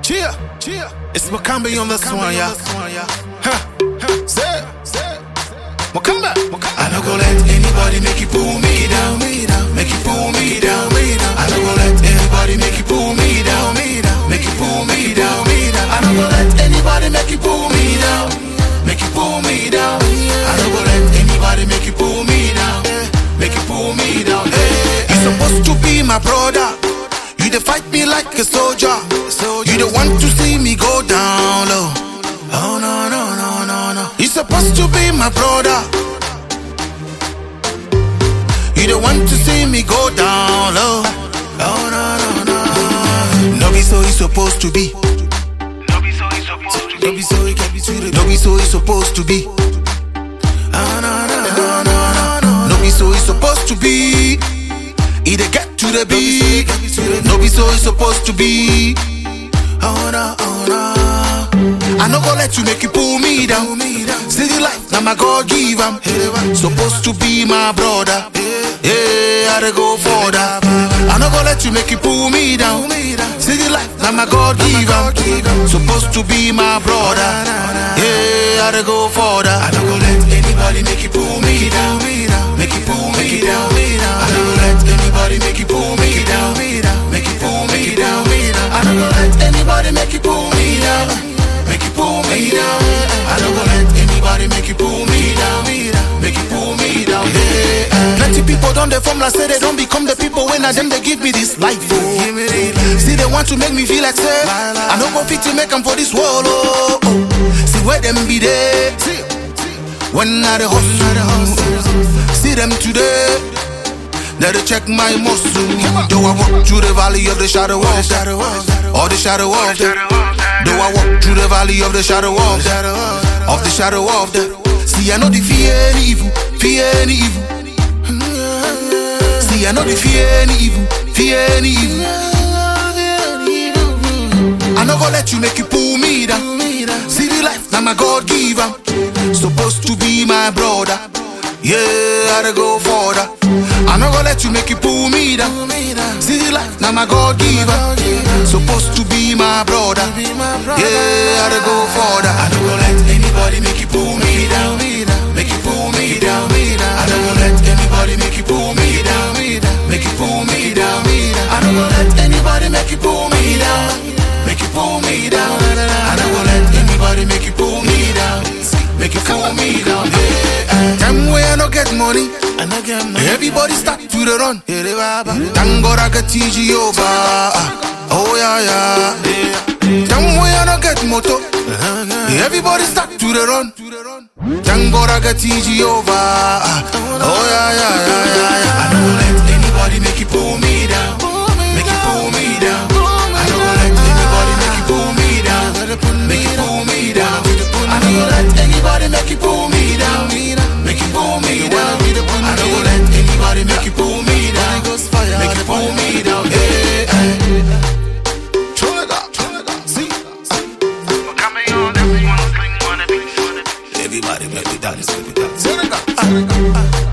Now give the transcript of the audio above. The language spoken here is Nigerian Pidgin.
Cheer, cheer. It's Makambi on this one, yeah. Huh, huh. Say, say. Makamba, Makamba. I no go let anybody make you pull me down, me down, make you pull me down, me down. I no go let anybody make you pull me down, me down, make you pull me down, me down. I no go let anybody make you pull me down, make you pull me down. I no go let anybody make you pull me down, make you pull me down. Hey, you supposed to be my brother. You dey fight me like a soldier. You don't want to see me go down low. Oh no no no no no. You supposed to be my brother. You don't want to see me go down low. Oh no no no. No be so it's supposed to be. No be so it's supposed to No be so it can be treated. No be so it's supposed to be. Oh no no no no no no. No be so it's supposed to be. Either get to the beat. No be so it's supposed to be. Oh no oh no. I no go let you make you pull me down. City life, now my God give am. Supposed to be my brother. Yeah, I dey go further. I no go let you make you pull me down. City life, now my God give am. Supposed to be my brother. Yeah, I dey go further. I no go let anybody make you pull me down. Make you pull me down. I no go let anybody make you pull me down. Make you pull me down. I no go let anybody make you pull me down. Make you pull me down. I no go let anybody make you pull me down. Make you pull me down. Yeah. Plenty people don't they form like say they don't become the people when I them they give me this life. Oh. See they want to make me feel like say I no go fit to make them for this world. Oh, oh. See where them be there. When I the hustle, see them today. Now they check my muscle. Though I walk through the valley of the shadow of death, or the shadow of death. Though I walk through the valley of the shadow of death, of the shadow of death. See I know the fear any evil, fear any evil. See I know the fear any evil, fear any evil. I no go let you make you pull me down. See the life, now my God give am. Supposed to be my brother. Yeah, I dey go further. I no go let you make you pull me down. See the life, now my God give am. Supposed to be my brother. Yeah, I dey go further. I no go let anybody make you pull me down. Make you pull me down. I no go let anybody make you pull me down. Make you pull me down. I no go let anybody make you pull me down. Make you pull me down. I no go let anybody make you pull me down. Make you pull me down. Yeah. Time where I no get money. Everybody start to the run. Thank God I get TG over. Oh yeah yeah. Time where I no get moto. Everybody start to the run. Thank God I get TG over. Oh yeah yeah yeah yeah. yeah. I no go let anybody make you pull me down. Make you pull me down. I no go let anybody make you pull me down. Make you pull me down. I no go let anybody make you pull me down. Make you pull me down. I no go let anybody make you pull me down. Make you pull me down. Yeah. Throw it up, throw it up. See, Come on, everyone, sling on the beat, on the beat. everybody make me dance, make me dance. Throw it up, throw it up.